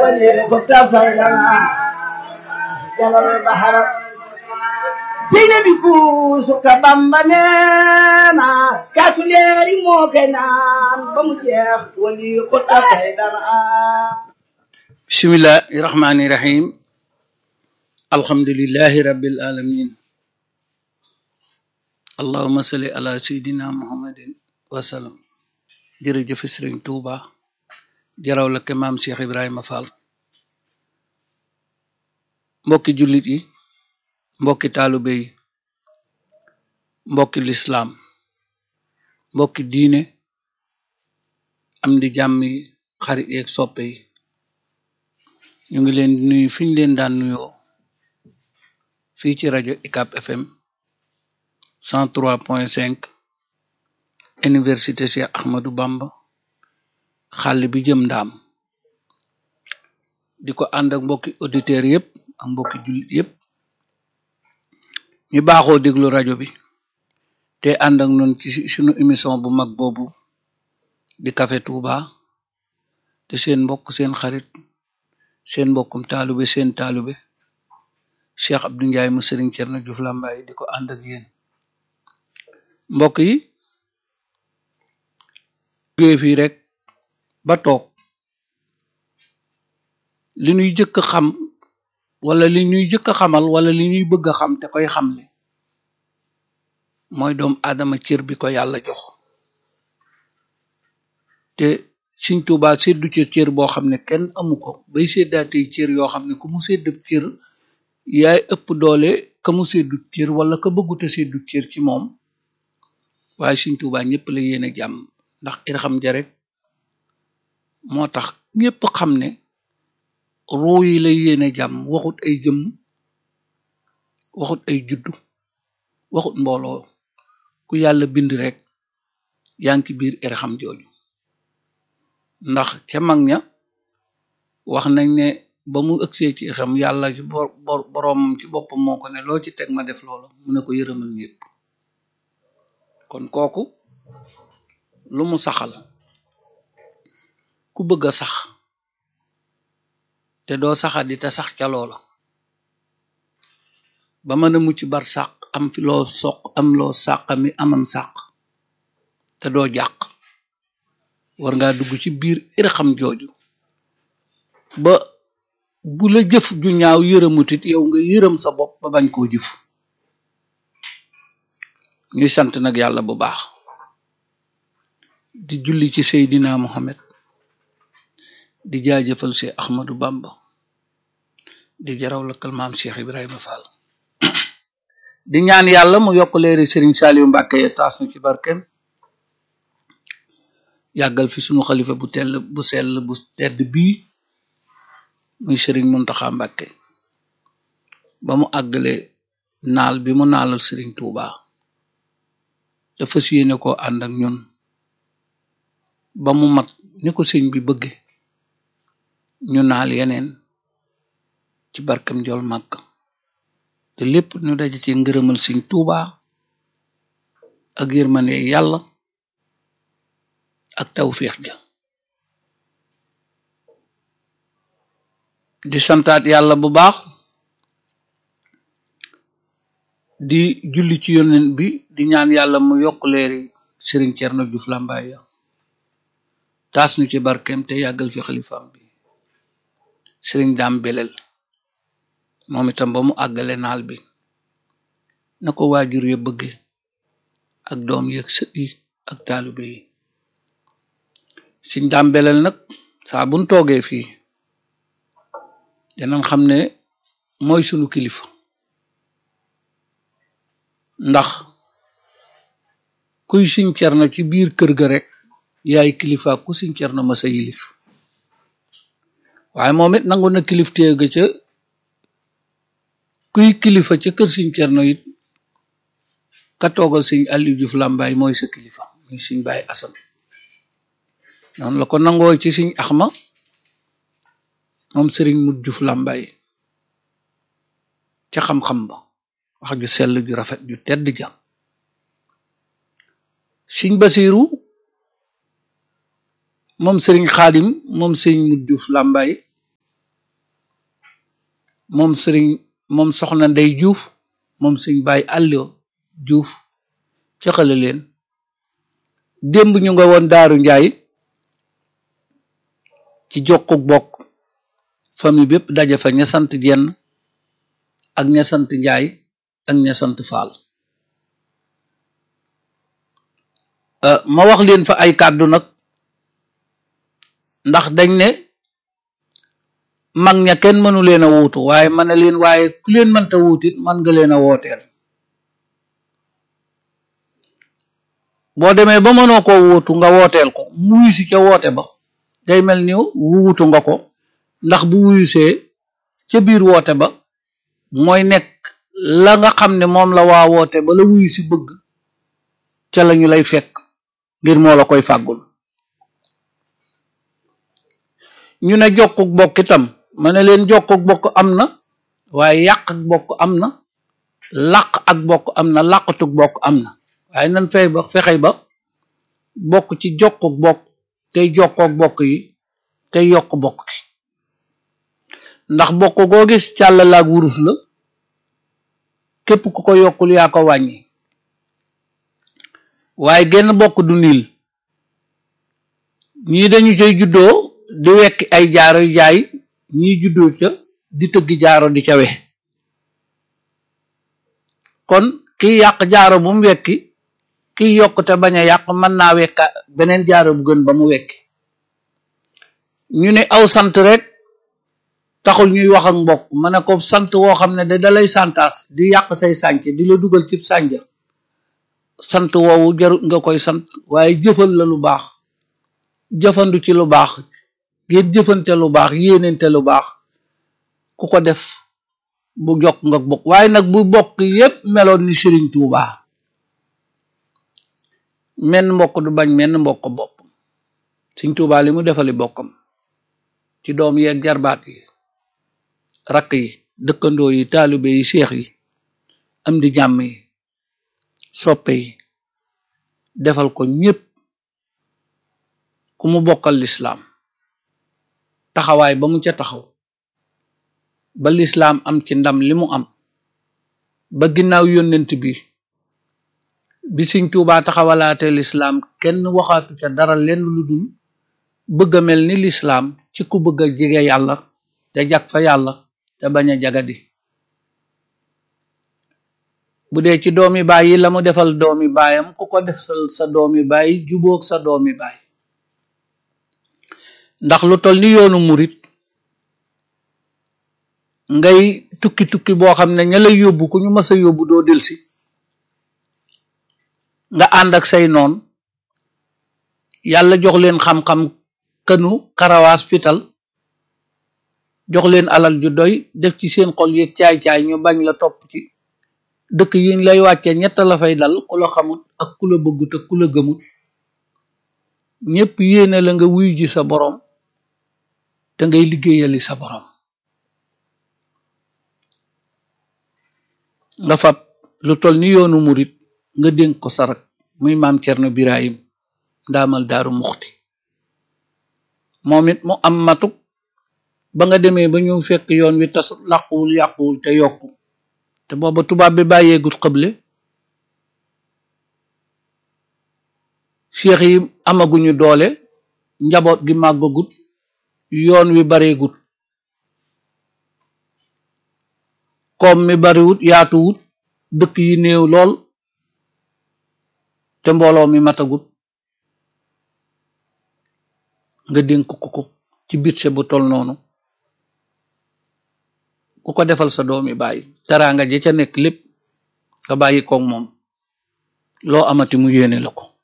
وليكت فيلنا جل البحر seyna bi kuusu ka bamba neena kaasu leeri moo koy naan ba mu jeex wali xutta fay dara bismillahi rahmani rahim alhamdulillahi rabbil alamin allahuma salli ala sayidina muhammadin wasalam jërëjëf sëriñ tuuba jaraw la ke maam cheikh ibrahima fall mbokki jullit yi mbokki taalube yi mbokki lislaam mbokki diine am di jàmm yi xarit yeeg soppe yi ñu ngi leen di nuyu fi ñu leen daan nuyoo fii ci rajo UCAB FM 103.5 université Cheikh Ahmadou Bamba xàll bi jëm ndaam di ko ànd ak mbokki auditeurs yépp ak mbokki jullit yépp ñu baaxoo déglu rajo bi te ànd ak noonu ci sunu émission bu mag boobu di Café Touba te seen mbokk seen xarit seen mbokkum taalube seen taalube Cheikh Abdou Ndiaye mu Serigne Thierno Diouf Lambaye di ko ànd ak yéen mbokk yi jógee fii rek ba toog li ñuy jëkk xam wala li ñuy jëkk a xamal wala li ñuy bëgg a xam te koy xamle mooy doom aadama cër bi ko yàlla jox te Sëriñ Tuubaa seddu ci cër boo xam ne kenn amu ko bay seddaatey cër yoo xam ne ku mu sedd cër yaay ëpp doole ka mu seddu cër wala ka bëgguta seddu cër ci moom waaye Sëriñ Tuubaa ñëpp la yéene jàmm ndax irxam ja rek moo tax ñëpp xam ne ruu yi la yéene jàmm waxut ay jëmm waxut ay juddu waxut mbooloo ku yàlla bind rek yaa ngi ci biir irxam jooju ndax ca mag ña wax nañ ne ba mu ëgsee ci xam yàlla ci boroomam ci boppam moo ko ne loo ci teg ma def loola mu ne ko yërëmal ñépp kon kooku lu mu saxal ku bëgg a sax te doo saxadi te sax ca loola ba mën a mucc bar sàq am fi loo soq am loo sàq mi amam sàq te doo jàq war ngaa dugg ci biir irxam jooju ba bu la jëf ju ñaaw yërëmutit yow nga yërëm sa bopp ba bañ koo jëf ñuy sant nag yàlla bu baax di julli ci Seydina Muhammad di jaajëfal si Ahmadou Bamba di jaraw lakkal maam Cheikh Ibrahima Fall di ñaan yàlla mu yokk leeri Serigne Saliou Mbacke ya taas nu ci barkeem yàggal fi sunu xalifa bu tell bu sell bu tedd bii muy Serigne Mountakha Mbacke ba mu àggale naal bi mu naalal Serigne Touba te fas yéene koo ànd ak ñun ba mu mat ni ko sëñ bi bëgge ñu naal yeneen ci barkem jol màgg te lépp ñu daje ci ngërëmal Sëriñ Tuuba ak yërmande yàlla ak tawféex ja di santaat yàlla bu baax di julli ci yonent bi di ñaan yàlla mu yokk leeri Sëriñ Cerno Juuf Làmbaay ya taas nu ci barkem te yàggal fi xalifaam bi Sëriñ Daam Belel moom itam ba mu àggale naal bi na ko waajur ya bëgge ak doom yi ak sët yi ak taalibe yi Sëriñ Daam Belel nag saa buñ toogee fii danañ xam ne mooy sunu kilifa ndax kuy Sëriñ Cerno ci biir kër ga rek yaay kilifa ku Sëriñ Cerno ma sa yilif waaye moom it nangu na kiliftee ga ca kuy kilifa ca kër Sëriñ Cerno it ka toogal Sëriñ Aliou Diouf Lambaye mooy sa kilifa muy Sëriñ Baay Asan noonu la ko nangoo ci Sëriñ Axma moom Sëriñ Mut Diouf Lambaye ca xam-xam ba wax ju sell ju rafet ju tedd ja Sëriñ Basiiru moom Sëriñ Xaadim moom Sëriñ Mut Diouf Lambaye moom sëriñ moom soxna ndey juuf moom sëñ baay àllo juuf caxale leen démb ñu nga woon daaru njaay ci jokkuk bokk famille bépp daje fa ña sant jenn ak ña sant njaay ak ña sant faal ma wax leen fa ay kàddu nag ndax dañ ne mag ña kenn mënu leen a wuutu waaye ma ne leen waaye ku leen mënta wuutit man nga leen a wooteel boo demee ba mënoo koo wuutu nga wooteel ko mu wuyusi ca woote ba day mel ni wuutu nga ko ndax bu wuyusee ca biir woote ba mooy nekk la nga xam ne moom la waa woote ba la wuyusi bëgg ca lañu lay fekk ngir moo la koy fàggul ñu ne jokkuk bokk itam ma ne leen jokkuk bokk am na waaye yàq ak bokk am na làq ak bokk am na làqatuk bokk am na waaye nan fay ba fexey ba bokk ci jokkuk bokk tey jokkook bokk yi tey yokk bokk ki ndax bokk goo gis càll laag wurus la képp ku ko yokkul yaa ko wàññi waaye genn bokk du niil ñii dañu cay juddoo di wekki ay jaaro jaay ñii juddoo ca di tëggi jaaro di ca we kon kiy yàq jaaro bu mu wekki kiy yokk te bañ a yàq mën naa wekka beneen jaaro bu gën ba mu wekki ñu ne aw sant rek taxul ñuy wax ak mbokk ma ne ko sant woo xam ne da dalay santaas di yàq say sànc di la dugal cib sànja sant woowu jarut nga koy sant waaye jëfal la lu baax jëfandu ci lu baax ngeen jëfante lu baax yéenente lu baax ku ko def bu jokk nga bokk waaye nag bu bokk yépp meloon ni Sëriñ Tuubaa menn mbokk du bañ menn mbokk bopp Sëriñ Tuubaa li mu defali bokkam ci doom yeeg jarbaat yi rakk yi dëkkandoo yi taalibe yi seex yi am di jàmm yi soppe yi defal ko ñépp ku mu bokkal lislaam taxawaay ba mu ca taxaw ba lislaam am ci ndam li mu am ba ginnaaw yónnent bi bi Sëriñ Tuubaa taxawalaate lislaam kenn waxaatu ca dara lenn lu dul bëgg a mel ni lislaam ci ku bëgg a jege yàlla te jag fa yàlla te bañ a jagadi bu dee ci doomi baay yi la mu defal doomi baayam ku ko defal sa doomi baay jubóog sa doomi baay ndax lu tol ni yoonu murit ngay tukki tukki boo xam ne ña lay yóbbu ku ñu mës a yóbbu doo delsi nga ànd ak say noon yàlla jox leen xam-xam kënu karawaas fital jox leen alal ju doy def ci seen xol yeeg caay-caay ñu bañ la topp ci dëkk yiñ lay wàcce ñett la fay dal ku la xamut ak ku la bëggut ak ku la gëmut ñépp yéene la nga wuyu ji sa boroom te ngay liggéeyali sa boroom nga fab lu tol ni yoonu murit nga dénk ko sarak muy maam Cerno Birahim ndaamal daaru muxti moom it mu am matuk ba nga demee ba ñu fekk yoon wi tas làquwul yàquwul te yokku te booba tubaab bi bàyyeegut xëble cheikh yi amaguñu doole njaboot gi màggagut yoon wi bareegut koom mi bariwut yaatuwut dëkk yi néew lool te mbooloo mi matagut nga dénk ko ko ci bitse bu tol noonu ku ko defal sa doomi bàyyi teraanga ja ca nekk lépp nga bàyyi koog moom loo amati mu yéene la ko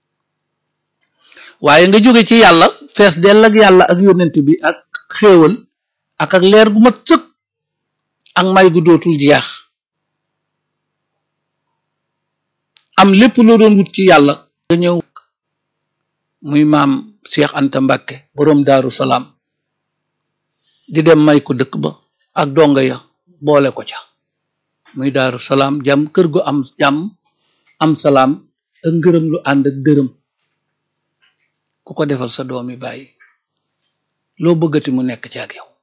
waaye nga jóge ci yàlla fees dell ak yàlla ak yónnent bi ak xéewal ak ak leer gu mat sëkk ak may gu dootul jeex am lépp loo doon wut ci yàlla nga ñëw muy maam Cheikh Anta Mbàkke boroom Daaru Salaam di dem may ko dëkk ba ak donga ya boole ko ca muy Daaru Salaam jàmm kër gu am jàmm am salaam ak ngërëm lu ànd ak dërëm ku ko defal sa doomi bàyyi loo bëggati mu nekk ci ak yow